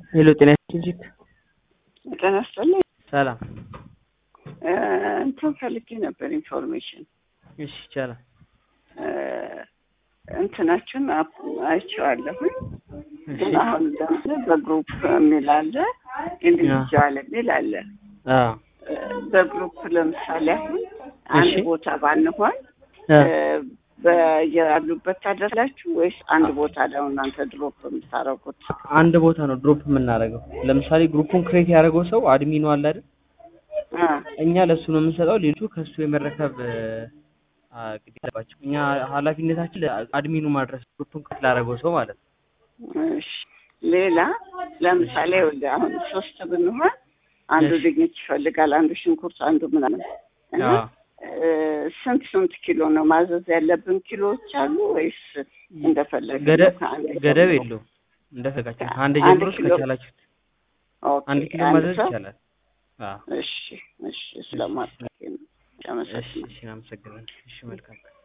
ሄሎ ጤና ይስጥልኝ። ጤና ይስጥልኝ። ሰላም። እ እንትን ፈልጌ ነበር ኢንፎርሜሽን እሺ ይቻላል። እ እንትናችን አፕ- አይቼዋለሁኝ እሺ ግን አሁን ለምሳሌ በግሩፕ የሚል አለ፣ ኢንዲቪጁዋል የሚል አለ። አዎ እ በግሩፕ ለምሳሌ አሁን አንድ እሺ። ቦታ ባንሆን እ እ በያሉበት ታደርሳላችሁ ወይስ አንድ ቦታ ላይ ነው እናንተ ድሮፕ የምታደርጉት? አንድ ቦታ ነው ድሮፕ የምናደርገው። ለምሳሌ ግሩፑን ክሬት ያደረገው ሰው አድሚኑ አለ አይደል? አ እኛ ለሱ ነው የምንሰጠው። ሌሎቹ ከሱ የመረከብ አ ግዴታ አለባቸው። እኛ ኃላፊነታችን አድሚኑ ማድረስ ግሩፑን ክሬት ላደረገው ሰው ማለት ነው። እሺ ሌላ ለምሳሌ ይኸውልህ አሁን ሶስት ብንሆን አንዱ እሺ። ድንች ይፈልጋል፣ አንዱ ሽንኩርት፣ አንዱ ምናምን እና አዎ እ ስንት ስንት ኪሎ ነው ማዘዝ ያለብን? ኪሎዎች አሉ ወይስ እንደፈለግን ገደብ ነው? ከአንድ ሰው ገደብ ነው? የለውም። እንደፈለጋችሁ ከአንድ አንድ ጀምሮ ኪሎ። እስከቻላችሁት ኦኬ፣ አንድ ኪሎ አንድ ማዘዝ ሰው? ይቻላል። አዎ እሺ፣ እሺ ስለማታውቂ ነው። እሺ አመሰግናለሁ። እሺ፣ አመሰግናለሁ። እሺ መልካም